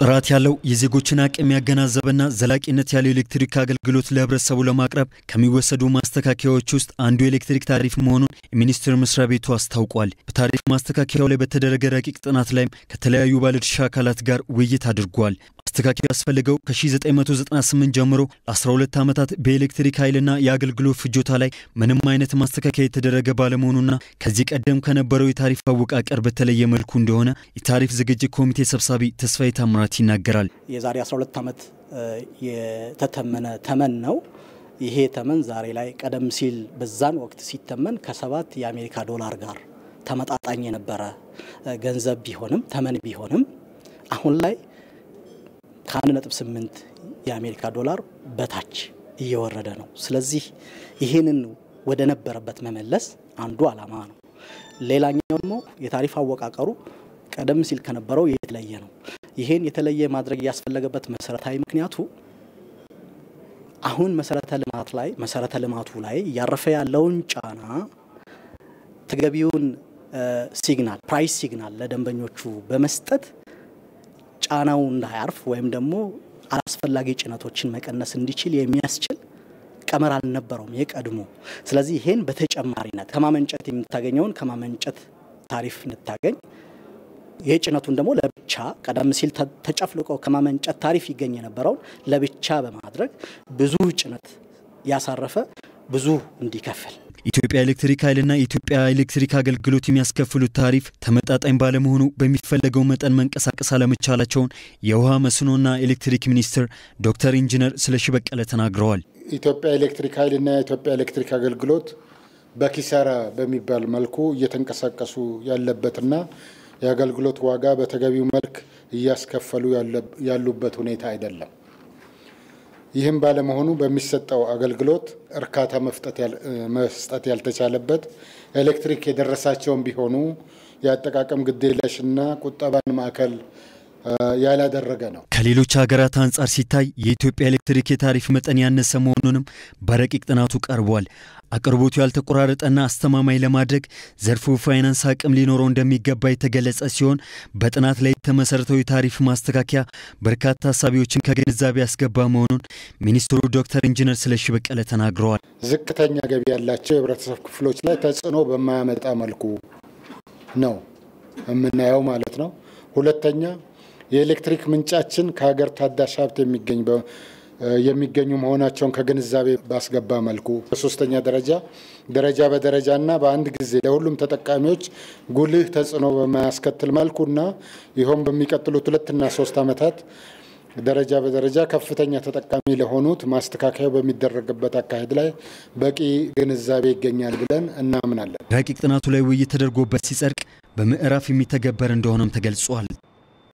ጥራት ያለው የዜጎችን አቅም ያገናዘበና ዘላቂነት ያለው ኤሌክትሪክ አገልግሎት ለሕብረተሰቡ ለማቅረብ ከሚወሰዱ ማስተካከያዎች ውስጥ አንዱ የኤሌክትሪክ ታሪፍ መሆኑን የሚኒስቴር መስሪያ ቤቱ አስታውቋል። በታሪፍ ማስተካከያው ላይ በተደረገ ረቂቅ ጥናት ላይም ከተለያዩ ባለድርሻ አካላት ጋር ውይይት አድርጓል። ማስተካከያ ያስፈልገው ከ1998 ጀምሮ ለ12 ዓመታት በኤሌክትሪክ ኃይልና የአገልግሎት ፍጆታ ላይ ምንም አይነት ማስተካከያ የተደረገ ባለመሆኑና ከዚህ ቀደም ከነበረው የታሪፍ አወቃቀር በተለየ መልኩ እንደሆነ የታሪፍ ዝግጅት ኮሚቴ ሰብሳቢ ተስፋዬ ታምራት ይናገራል። የዛሬ 12 ዓመት የተተመነ ተመን ነው። ይሄ ተመን ዛሬ ላይ ቀደም ሲል በዛን ወቅት ሲተመን ከሰባት የአሜሪካ ዶላር ጋር ተመጣጣኝ የነበረ ገንዘብ ቢሆንም ተመን ቢሆንም አሁን ላይ ከ1.8 የአሜሪካ ዶላር በታች እየወረደ ነው። ስለዚህ ይህንን ወደ ነበረበት መመለስ አንዱ ዓላማ ነው። ሌላኛው ደግሞ የታሪፍ አወቃቀሩ ቀደም ሲል ከነበረው የተለየ ነው። ይህን የተለየ ማድረግ ያስፈለገበት መሰረታዊ ምክንያቱ አሁን መሰረተ ልማት ላይ መሰረተ ልማቱ ላይ እያረፈ ያለውን ጫና ተገቢውን ሲግናል ፕራይስ ሲግናል ለደንበኞቹ በመስጠት ጫናው እንዳያርፍ ወይም ደግሞ አላስፈላጊ ጭነቶችን መቀነስ እንዲችል የሚያስችል ቀመር አልነበረውም የቀድሞ። ስለዚህ ይሄን በተጨማሪነት ከማመንጨት የምታገኘውን ከማመንጨት ታሪፍ እንድታገኝ የጭነቱን ደግሞ ለብቻ ቀደም ሲል ተጨፍልቆ ከማመንጨት ታሪፍ ይገኝ የነበረውን ለብቻ በማድረግ ብዙ ጭነት ያሳረፈ ብዙ እንዲከፍል ኢትዮጵያ ኤሌክትሪክ ኃይልና የኢትዮጵያ ኤሌክትሪክ አገልግሎት የሚያስከፍሉት ታሪፍ ተመጣጣኝ ባለመሆኑ በሚፈለገው መጠን መንቀሳቀስ አለመቻላቸውን የውሃ መስኖና ኤሌክትሪክ ሚኒስትር ዶክተር ኢንጂነር ስለሺ በቀለ ተናግረዋል። ኢትዮጵያ ኤሌክትሪክ ኃይልና የኢትዮጵያ ኤሌክትሪክ አገልግሎት በኪሳራ በሚባል መልኩ እየተንቀሳቀሱ ያለበትና የአገልግሎት ዋጋ በተገቢው መልክ እያስከፈሉ ያሉበት ሁኔታ አይደለም። ይህም ባለመሆኑ በሚሰጠው አገልግሎት እርካታ መስጠት ያልተቻለበት ኤሌክትሪክ የደረሳቸውን ቢሆኑ የአጠቃቀም ግዴለሽና ቁጠባን ማዕከል ያላደረገ ነው። ከሌሎች ሀገራት አንጻር ሲታይ የኢትዮጵያ ኤሌክትሪክ የታሪፍ መጠን ያነሰ መሆኑንም በረቂቅ ጥናቱ ቀርቧል። አቅርቦቱ ያልተቆራረጠና አስተማማኝ ለማድረግ ዘርፉ ፋይናንስ አቅም ሊኖረው እንደሚገባ የተገለጸ ሲሆን በጥናት ላይ የተመሰረተው የታሪፍ ማስተካከያ በርካታ ሀሳቢዎችን ከግንዛቤ ያስገባ መሆኑን ሚኒስትሩ ዶክተር ኢንጂነር ስለሺ በቀለ ተናግረዋል። ዝቅተኛ ገቢ ያላቸው የህብረተሰብ ክፍሎች ላይ ተጽዕኖ በማያመጣ መልኩ ነው የምናየው ማለት ነው። ሁለተኛ የኤሌክትሪክ ምንጫችን ከሀገር ታዳሽ ሀብት የሚገኝ የሚገኙ መሆናቸውን ከግንዛቤ ባስገባ መልኩ፣ በሶስተኛ ደረጃ ደረጃ በደረጃና በአንድ ጊዜ ለሁሉም ተጠቃሚዎች ጉልህ ተጽዕኖ በማያስከትል መልኩና ይኸውም በሚቀጥሉት ሁለትና ሶስት ዓመታት ደረጃ በደረጃ ከፍተኛ ተጠቃሚ ለሆኑት ማስተካከያው በሚደረግበት አካሄድ ላይ በቂ ግንዛቤ ይገኛል ብለን እናምናለን። ረቂቅ ጥናቱ ላይ ውይይት ተደርጎበት ሲጸድቅ በምዕራፍ የሚተገበር እንደሆነም ተገልጿል።